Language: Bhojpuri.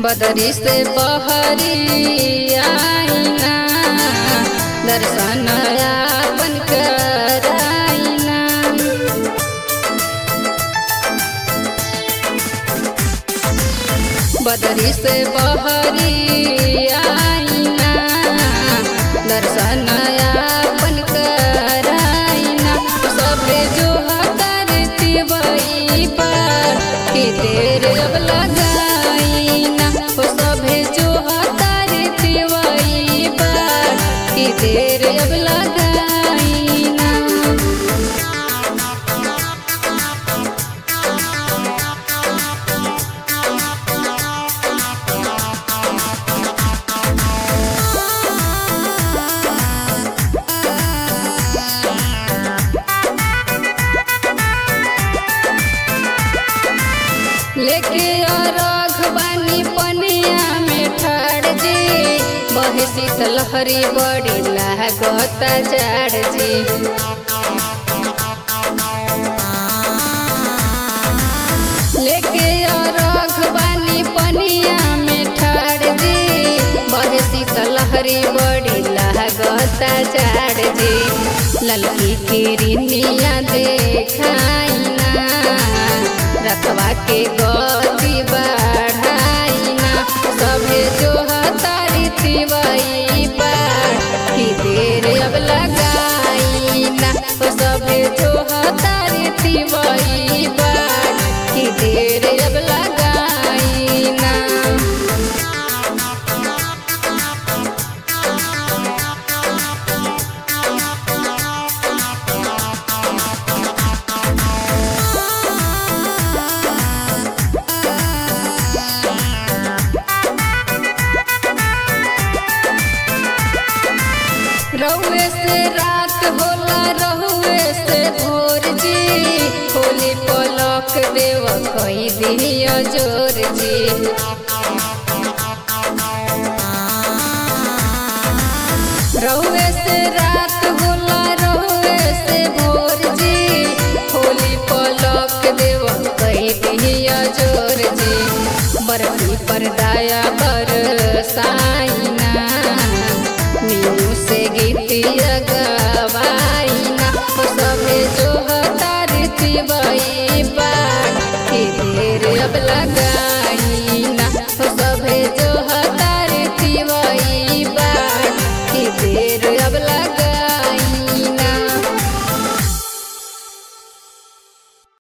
बदरी से बहरी आईना दर्शन आपन कराईना बदरी से बहरी आईना दर्शन आपन कराईना सबे जो करती बई पर कि देर अब लगाईना ओ सभे जो करती बई पर कि देर अब लगाईना लेके अरघ बानी पनिया में ठाड़ जी बहे शीतलहरी बड़ी लागता जाड़ जी लेके अरघ बानी पनिया में ठाड़ जी बहे शीतलहरी बड़ी लागता जाड़ जी ललकी किरनिया देखाइना रखवा के गति बढ़ाइना सभे जो हतारी तिवई पर कि देर अब लगाइना ओ सभे जो हतारी तिवई पर कि देर अब लगाइना रहुए से रात होला रहुए से भोर जी होली पलक देव कही दिया जोर जी रहुए से रात होला रहुए से भोर जी होली पलक देव कही दिया जोर जी बरफी पर दाया बर साइना मीनू से गीतिया गवाइना ओ सभे जो हतारी तिवई बार कि देर अब लगा